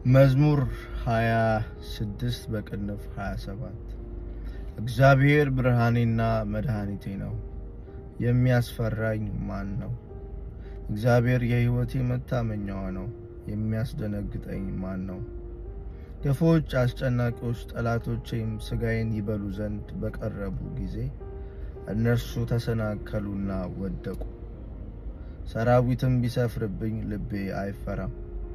መዝሙር 26 በቅንፍ 27 እግዚአብሔር ብርሃኔና መድኃኒቴ ነው፣ የሚያስፈራኝ ማን ነው? እግዚአብሔር የሕይወቴ መታመኛዋ ነው፣ የሚያስደነግጠኝ ማን ነው? ክፉዎች አስጨናቂዎች ጠላቶቼም ሥጋዬን ይበሉ ዘንድ በቀረቡ ጊዜ እነርሱ ተሰናከሉና ወደቁ። ሰራዊትም ቢሰፍርብኝ ልቤ አይፈራም።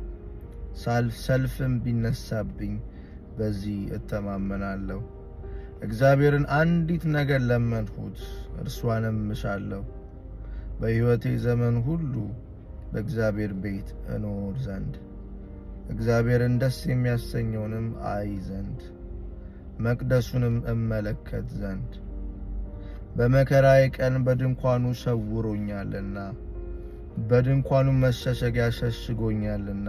ሰልፍም ቢነሳብኝ በዚህ እተማመናለሁ። እግዚአብሔርን አንዲት ነገር ለመንሁት፣ እርሷንም እሻለሁ፣ በሕይወቴ ዘመን ሁሉ በእግዚአብሔር ቤት እኖር ዘንድ እግዚአብሔርን ደስ የሚያሰኘውንም አይ ዘንድ መቅደሱንም እመለከት ዘንድ በመከራዬ ቀን በድንኳኑ ሰውሮኛልና በድንኳኑ መሸሸጊያ ሸሽጎኛልና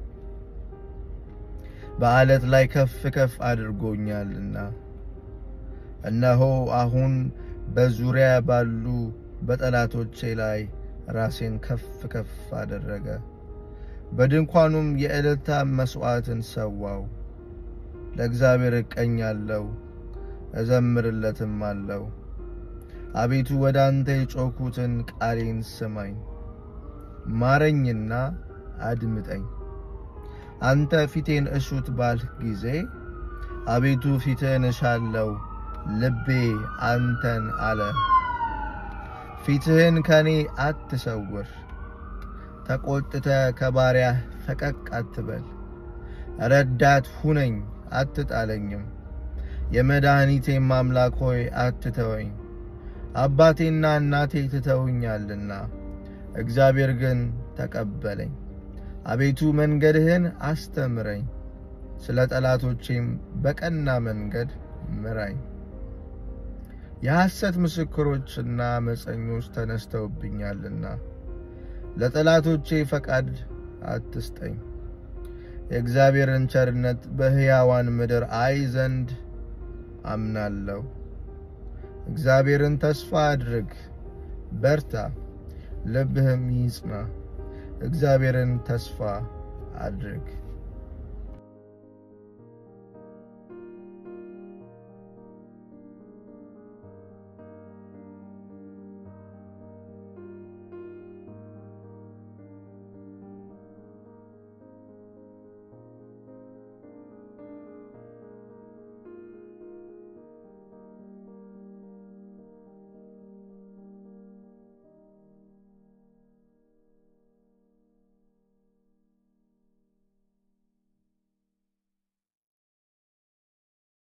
በዓለት ላይ ከፍ ከፍ አድርጎኛልና። እነሆ አሁን በዙሪያ ባሉ በጠላቶቼ ላይ ራሴን ከፍ ከፍ አደረገ። በድንኳኑም የዕልልታ መሥዋዕትን ሰዋው። ለእግዚአብሔር እቀኛለሁ እዘምርለትም አለው። አቤቱ ወደ አንተ የጮኩትን ቃሌን ስማኝ፣ ማረኝና አድምጠኝ። አንተ ፊቴን እሹት ባልህ ጊዜ አቤቱ ፊትህን እሻለው፣ ልቤ አንተን አለ። ፊትህን ከኔ አትሰውር፣ ተቆጥተ ከባሪያህ ፈቀቅ አትበል። ረዳት ሁነኝ አትጣለኝም፣ የመድኃኒቴም አምላክ ሆይ አትተወኝ። አባቴና እናቴ ትተውኛልና እግዚአብሔር ግን ተቀበለኝ። አቤቱ መንገድህን አስተምረኝ፣ ስለ ጠላቶቼም በቀና መንገድ ምራኝ። የሐሰት ምስክሮችና ዓመፀኞች ተነስተውብኛልና ለጠላቶቼ ፈቃድ አትስጠኝ። የእግዚአብሔርን ቸርነት በሕያዋን ምድር አይ ዘንድ አምናለሁ። እግዚአብሔርን ተስፋ አድርግ፣ በርታ፣ ልብህም ይጽና። እግዚአብሔርን ተስፋ አድርግ።